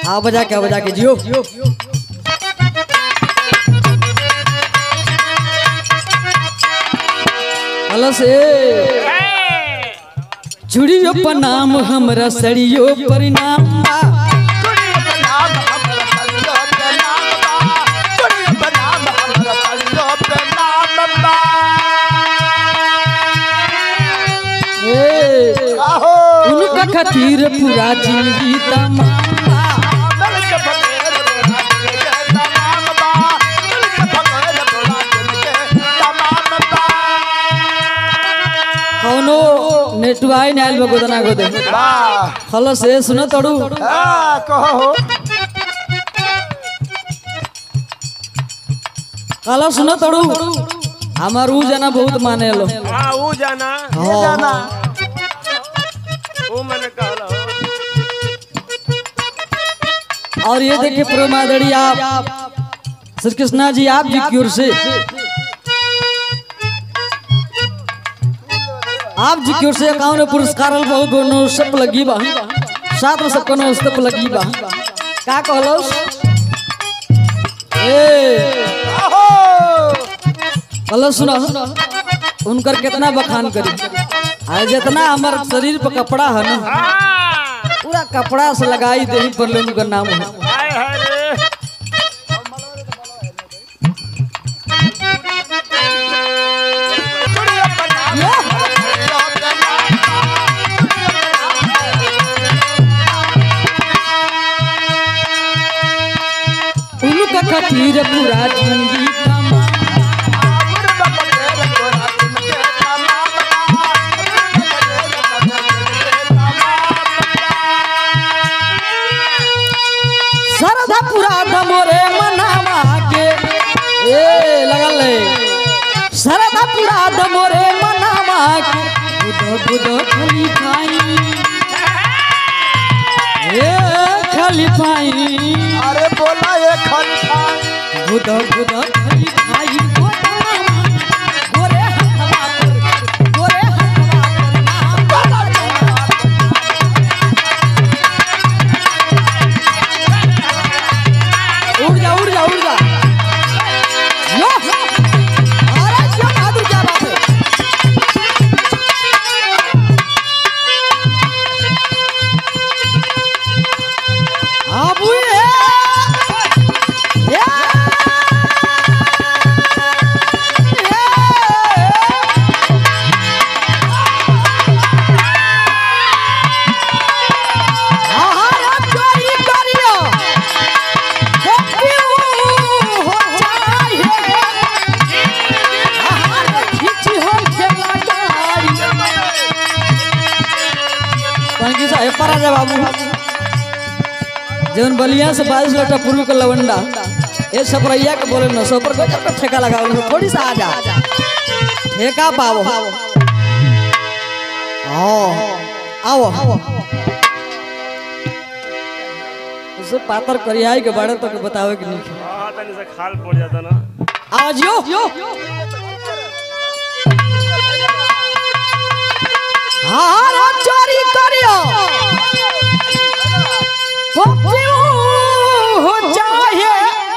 हाँ बजा के बजा के जियो हेलो से चूड़ियो प्रणाम हमरा सड़ियो परिणाम बा। ए, उनका खातिर पूरा जिंदगी तमाम बा। कौनो नेटवाई ने आइल बा गोदना गोदे हेलो से सुनो तड़ू कहो हेलो सुनो तड़ू हमार ऊ जना बहुत माने लो हाँ वो जाना ये जाना वो मैंने कहला और ये देखिए प्रोमादड़ी आप श्री कृष्णा जी आप जी की ओर से आप जी की ओर से एकावन पुरस्कार बहुत कोनो सब लगी बा सात में सब कोनो सब लगी बा का कहलो ए कहलो सुनो उनकर कितना बखान करी आज जितना हमार शरीर पर कपड़ा है ना हाँ पूरा कपड़ा से लगाई दे पर ले उनका नाम है हाय हाय रे उनका खातिर पूरा जिंदगी कमा सरधा पूरा दमोरे मनावा के ए लगल है सरधा पूरा दमोरे मनावा के बुध बुध खाली खाई ए खाली खाई अरे बोला ये खनखा बुध बुध खाली खाई गोरे हवा पर गोरे हवा पर उड़ जा उड़ जा उड़ जा यो अरे क्या बहादुर क्या बात है आबू ये ये आहार चोरी करियो बाबू जौन बलिया से बारिश लटा पूर्व के लवंडा ये सपरैया के बोले न सो पर गजब का ठेका लगाओ न थोड़ी सा आ जा ठेका पावो आओ आओ उसे पातर करियाई के बारे तो के बतावे कि नहीं हाँ तनी से खाल पड़ जाता ना आज यो हारा चोरी करियो पपियो हो चाहे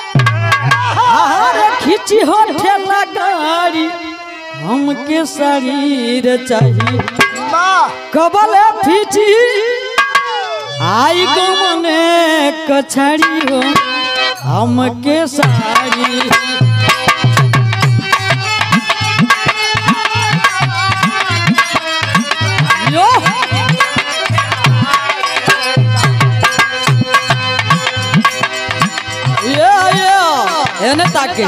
हारा खींची हो ठेला गाड़ी हमके शरीर चाहिए कबले फीची आई गमने कछड़ी हो हमके साड़ी यो ये ये एने ताके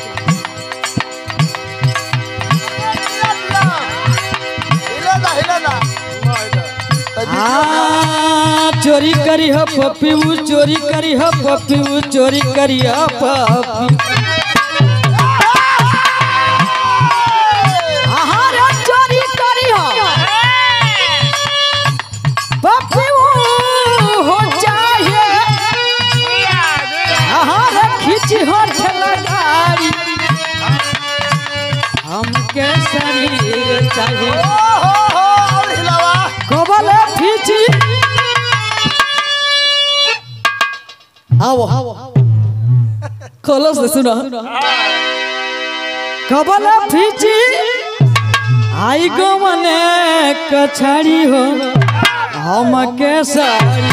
आ चोरी करी हो पप्पी ऊ चोरी करी हो पप्पी ऊ चोरी करी हो पप्पी आहार चोरी करी हो पप्पी ऊ हो चाहे आहार खींची हो ठेला गाड़ी हमके शरीर चाहिए कबल खींची आओ खोलो से सुनो कबल फीची आई गो मने कछाड़ी हो हम के साड़ी